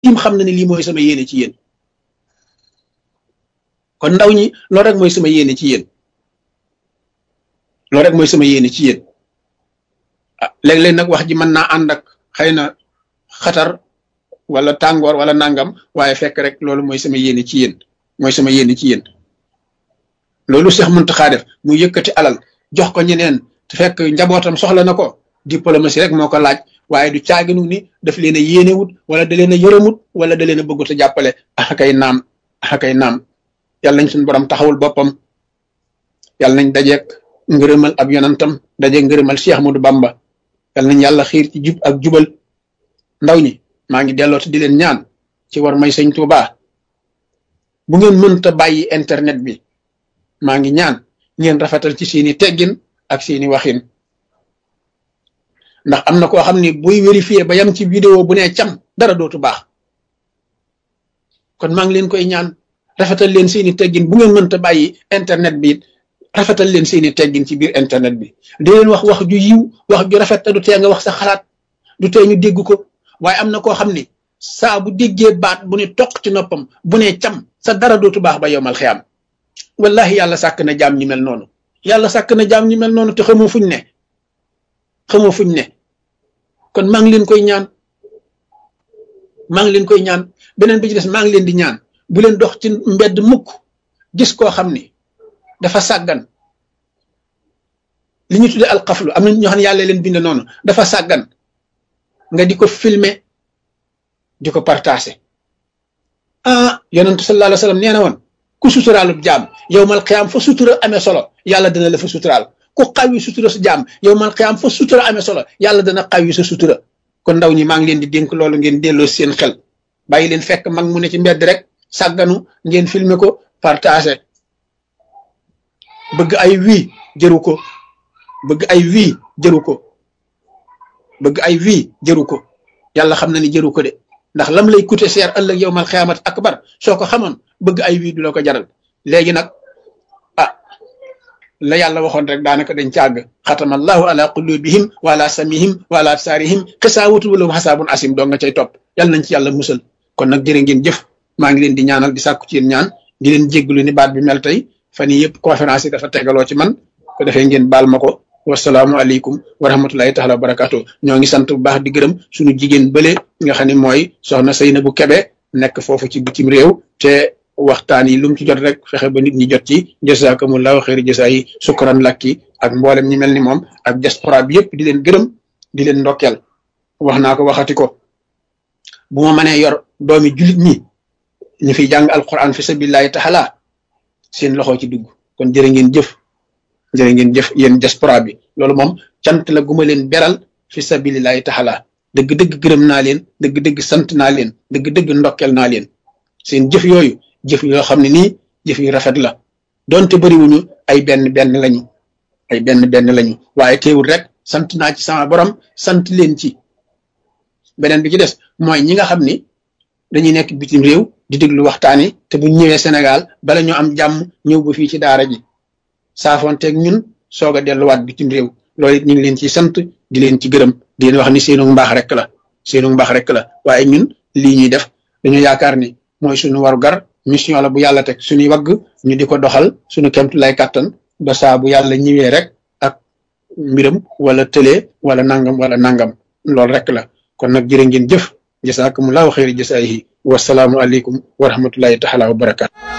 tim xam na ne lii mooy sama yéene ci yéen kon ndaw ñi loolu rek mooy sama yéene ci yéen loolu rek mooy sama yéene ci yéen ah léeg-léeg nag wax ji mën naa ànd ak xëy na xatar wala tàngoor wala nangam waaye fekk rek loolu mooy sama yéene ci yéen mooy sama yéene ci yéen loolu Cheikh Mountakha def mu yëkkati alal jox ko ñeneen te fekk njabootam soxla na ko diplomatie rek moo ko laaj waaye du caaginu ni daf leen a yéenewut wala da leen a yërëmut wala da leen a bëggut a jàppale akay naam akay naam yàlla nañ suñu borom taxawul boppam yàlla nañ dajeek ngërëmal ab yonantam dajeek ngërëmal Cheikh Ahmadou Bamba yàlla nañ yàlla xiir ci jub ak jubal ndaw ñi maa ngi delloo te di leen ñaan ci war may sëñ Tuuba bu ngeen mënta bàyyi internet bi maa ngi ñaan ngeen rafetal ci seeni teggin ak seeni waxin ndax am na koo xam ni buy vérifier ba yam ci vidéo bu ne cam dara dootu baax kon maa ngi leen koy ñaan rafetal leen seeni teggin bu ngeen mënta bàyyi internet bi rafetal leen seeni teggin ci biir internet bi di leen wax wax ju yiw wax ju rafet te du tee nga wax sa xalaat du tee ñu dégg ko waaye am na koo xam ni saa bu déggee baat bu ne toq ci noppam bu ne cam sa dara dootu baax ba yowmal xiyaam wallahi yàlla sàkk na jaam ñi mel noonu yàlla sàkk na jaam ñi mel noonu te xamoo fuñ ne xamoo fuñ ne kon maa ngi leen koy ñaan maa ngi leen koy ñaan beneen bi ci des maa ngi leen di ñaan bu leen dox ci mbedd mukk gis koo xam ni dafa sàggan li ñu tuddee alxaflu am na ñoo xam ne yàlla leen bind noonu dafa sàggan nga di ko filmer di ko partager ah yonentu sallallahu alayhi wa sallam nee na woon ku suturaalub jaam yow mal xiyaam fa sutura amee solo yàlla dana la fa suturaal ku xawi sutura sa jaam yow mal xiyaam fa sutura amee solo yàlla dana xawi sa sutura kon ndaw ñi maa ngi leen di dénk loolu ngeen delloo seen xel bàyyi leen fekk mag mu ne ci mbedd rek sàgganu ngeen filmer ko partager bëgg ay wii jëru ko bëgg ay wii jëru ko bëgg ay wii jëru ko yàlla xam na ni jëru ko de ndax lam lay coûter cher ëllëg yow mal xiyaamat akbar soo ko xamoon bëgg ay wii du la ko jaral léegi nag ah la yàlla waxoon rek daanaka dañ càgg xatama allahu ala qulubihim wa ala samihim wa ala absaarihim xisaawatu wala xasaabun asim doo nga cay topp yàlla nañ ci yàlla musal kon nag jërë ngeen jëf maa ngi leen di ñaanal di sàkku ci yéen ñaan di leen jégglu ni baat bi mel tey fan yii yëpp conférence yi dafa tegaloo ci man ko defee ngeen baal ma ko wasalaamu aleykum wa rahmatullahi taala wa barakaatu ñoo ngi sant bu baax di gërëm suñu jigéen bële nga xam ne mooy soxna Seynabou Kebe nekk foofu ci bitim réew te waxtaan yi lu mu ci jot rek fexe ba nit ñi jot ci jazakumullahu xeeri jasa yi sukkuran lakki ak mboolem ñi mel ni moom ak diaspora bi yëpp di leen gërëm di leen ndokkeel wax naa ko waxati ko bu ma mënee yor doomi julit ñi ñu fiy jàng alquran fi sabilillahi taala seen loxo ci dugg kon jërë ngeen jëf jërë ngeen jëf yéen diaspora bi loolu moom cant la guma leen beral fi sabilillahi taala dëgg-dëgg gërëm naa leen dëgg-dëgg sant naa leen dëgg-dëgg ndokkel naa leen seen jëf yooyu jëf yoo xam ne nii jëf yu rafet la donte bëriwuñu ay benn benn lañu ay benn benn lañu waaye teewul rek sant naa ci sama borom sant leen ci beneen bi ci des mooy ñi nga xam ni dañuy nekk bitim réew di déglu waxtaan yi te bu ñëwee Sénégal bala ñoo am jàmm ñëw ba fii ci daara ji saafonteeg ñun soog a delluwaat bitim réew loolu it ñu ngi leen ci sant di leen ci gërëm di leen wax ni seenu mbaax rek la seenu mbaax rek la waaye ñun lii ñuy def dañu yaakaar ni mooy suñu waru gar mission la bu yàlla teg suñuy wagg ñu di ko doxal suñu kemtu lay kàttan ba saa bu yàlla ñëwee rek ak mbiram wala tëlee wala nangam wala nangam loolu rek la kon nag jërë ngeen jëf jasaakumullahu xayri jasaayihi wasalaamu aleykum wa rahmatullahi taala wa barakaatu